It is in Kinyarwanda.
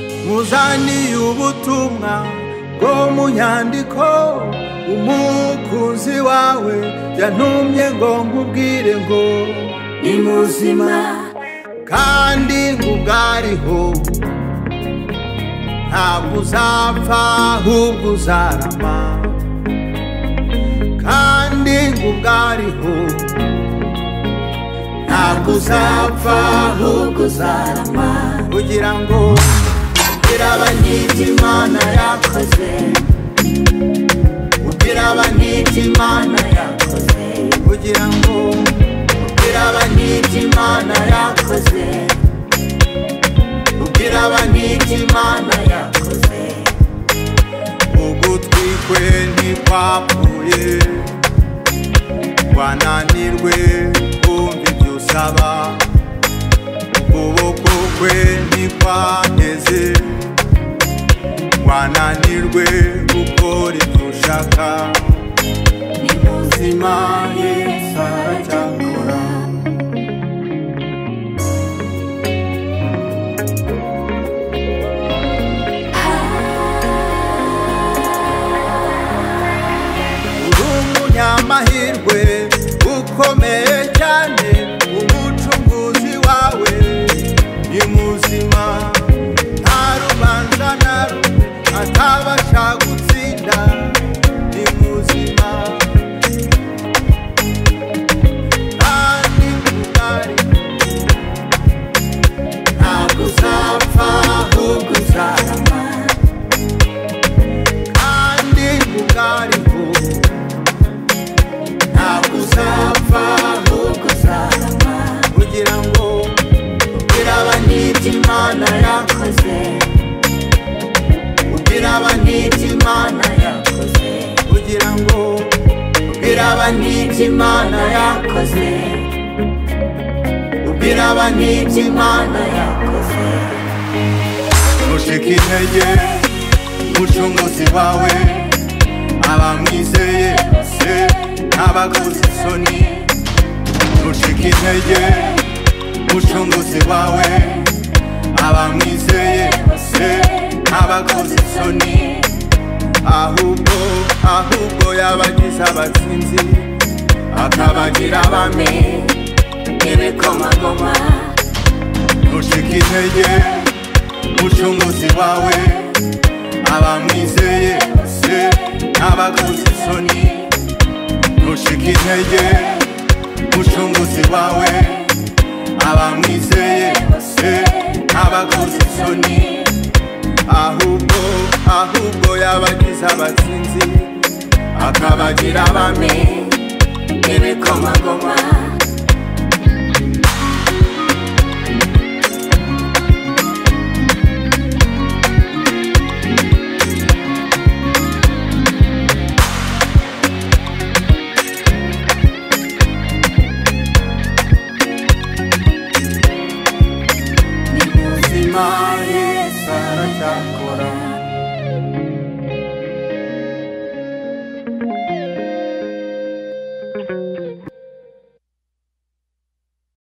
tuzaniye ubutumwa bwo mu nyandiko umukunzi wawe yantumye ngo nkubwire ngo ni muzima kandi ngubwariho ntabwo uzapfa ahubwo uzarama kandi ngubwariho ntabwo uzapfa ahubwo ahubwo uzarama kugira ngo kugira abanyizi imana yakoze kugira abanyizi imana yakoze yakoze kugira ngo kugira abanyizi imana yakoze yakoze kugira abanyizi imana yakoze yakoze ugutwi kwe ntikwapfuye wananirwe kumva ibyo usaba ukuboko kwe ntikwaheze wananirwe gukora ibyo ushaka ni muzima zima yesu yesu aracyakora aracyakora uri umunyamahirwe ukomeye cyane umucunguzi wawe ni muzima nta rubanza na rumwe atabasha gutsinda ni muzima kandi mugari ntabwo uzapfa ahubwo uzarama kandi mugariho ntabwo uzapfa ahubwo uzarama kugira ngo kugira abanyizi imana yakoze kugira abanyizi imana yakoze kugira ngo kugira abanyizi imana yakoze kugira abanyizi imana yakoze mushika intege mucunguzi wawe abamwizeye bose n'abakoze isoni mushika intege mucunguzi wawe abamwizeye bose n'abakoze isoni ahubwo ahubwo yabagize abatsinzi akabagira abami abami n'ibikomagoma mushika intege mucunguzi wawe abamwizeye bose n'abakoze isoni ntushike intege mucunguzi wawe abamwizeye bose n'abakoze isoni ahubwo ahubwo yabagize abatsinzi akabagira abami n'ibikomagoma ni muzima yesu aracyakora